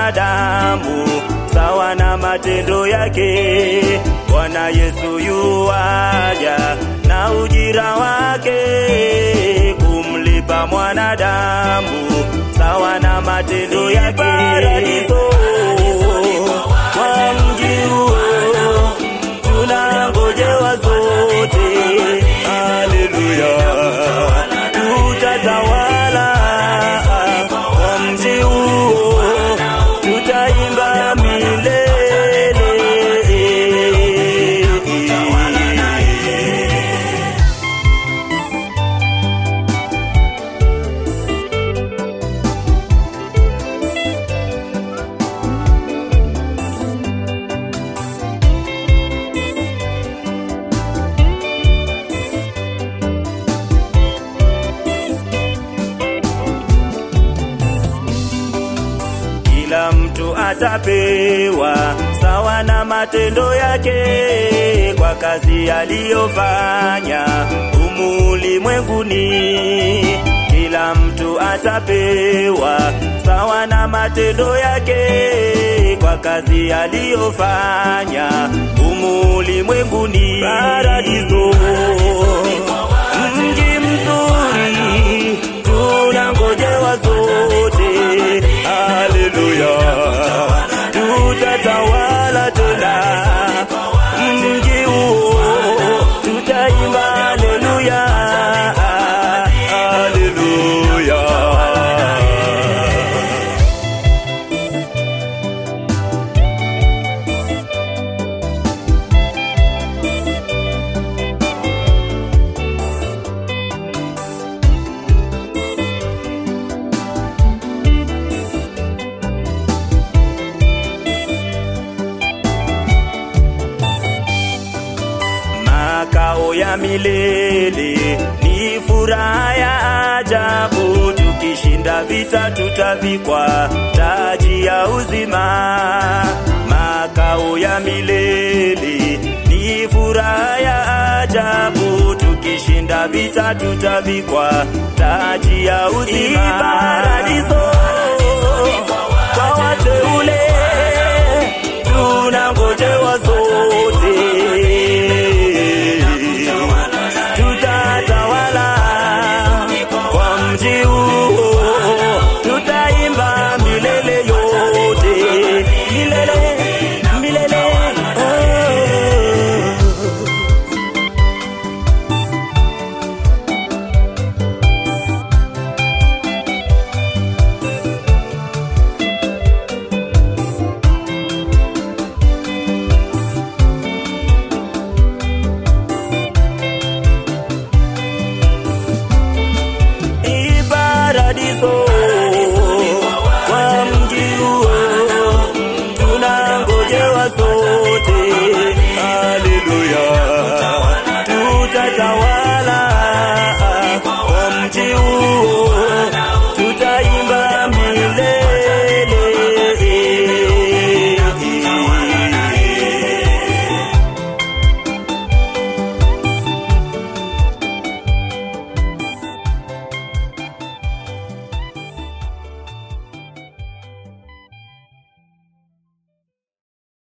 mwanadamu sawa na matendo yake. Bwana Yesu yuaja na ujira wake kumlipa mwanadamu sawa na matendo yake. Paradiso kwa mji huo tunangojewa zote, haleluya, tutatawala kwa mji huo, tutaimba milele. Kila mtu atapewa sawa na matendo yake kwa kazi aliyofanya humu ulimwenguni. Kila mtu atapewa sawa na matendo yake kwa kazi aliyofanya humu ulimwenguni. Paradiso, mji mzuri, tunangojewa zote. Haleluya, tutatawala tena mji huo, tutaimba haleluya, haleluya. makao ya milele ni furaha ya ajabu. Tukishinda vita, tutavikwa taji ya uzima. Makao ya milele ni furaha ya ajabu. Tukishinda vita, tutavikwa taji ya uzima. Paradiso